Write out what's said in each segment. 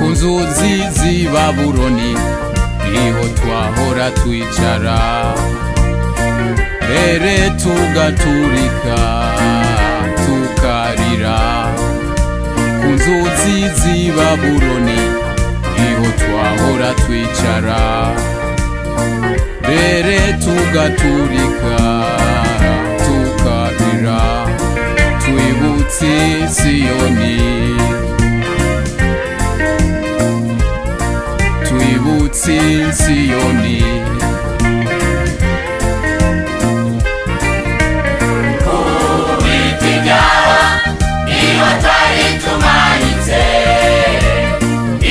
inzuzi z'i babuloni niho twahora twicara mbere tugaturika tukarira ku nzuzi z'i babuloni niho twahora twicara mbere tugaturika tukarira twibutse siyoni twibutse siyoni ku biti byaho iyo twari tumanitse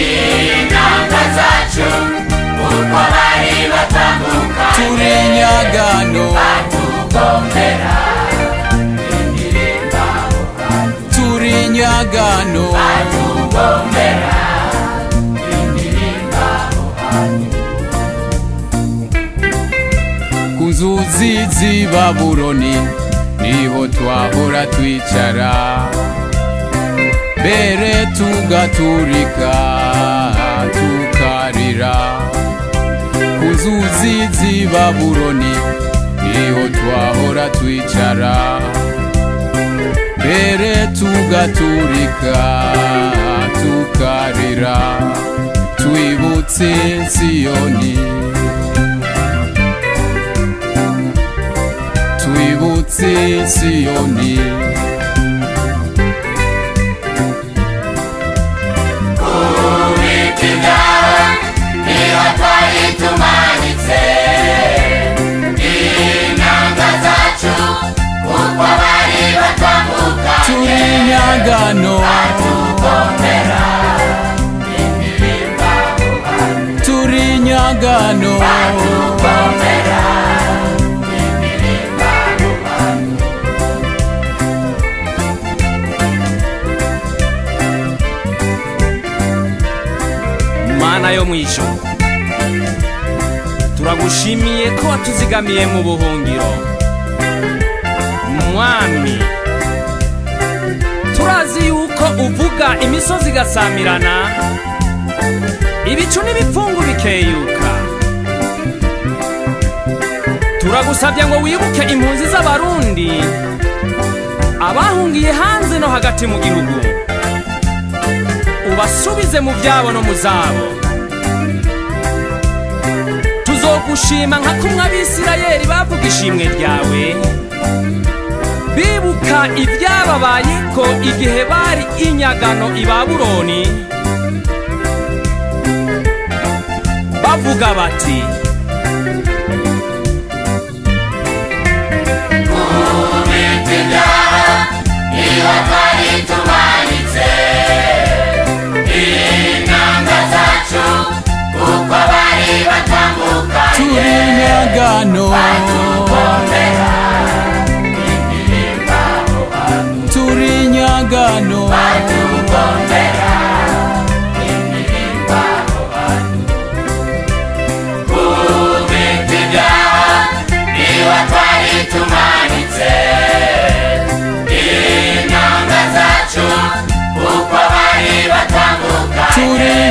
intanga zacu uko bari batambuka turi nyagano batugombera indirimba turi nyagano batugombera indirimba ku nzuzi z'i babuloni niho twahora twicara mbere tugaturika tukarira ku nzuzi z'i babuloni niho twahora twicara mbere tugaturika tukarira twibutse siyoni twibutse siyoni biti byaho niho twari tumanitse intanga zacu kuko bari batambuka turi nyagano batugombera indirimba turi nyagano batugombera indirimba mana yo mu ijoro turagushimiye ko watuzigamiye mu buhungiro mwami turazi yuko uvuga imisozi igasamirana ibicu n'ibipfungu bikeyuka turagusabye ngo wibuke impunzi z'abarundi abahungiye hanze no hagati mu gihugu ubasubize mu byabo no mu zabo tuzogushima nka kumwe abisirayeli bavuga ishimwe ryawe bibuka ibyababayeko igihe bari inyagano i babuloni bavuga bati biti byaho niho twari tumanitse intanga zacu kuko bari batambuka turi nyagano batugombera indirimba turi nyagano batugombera indirimba ku biti byaho niho twari tumanitse intanga zacu kuko bari batambuka turi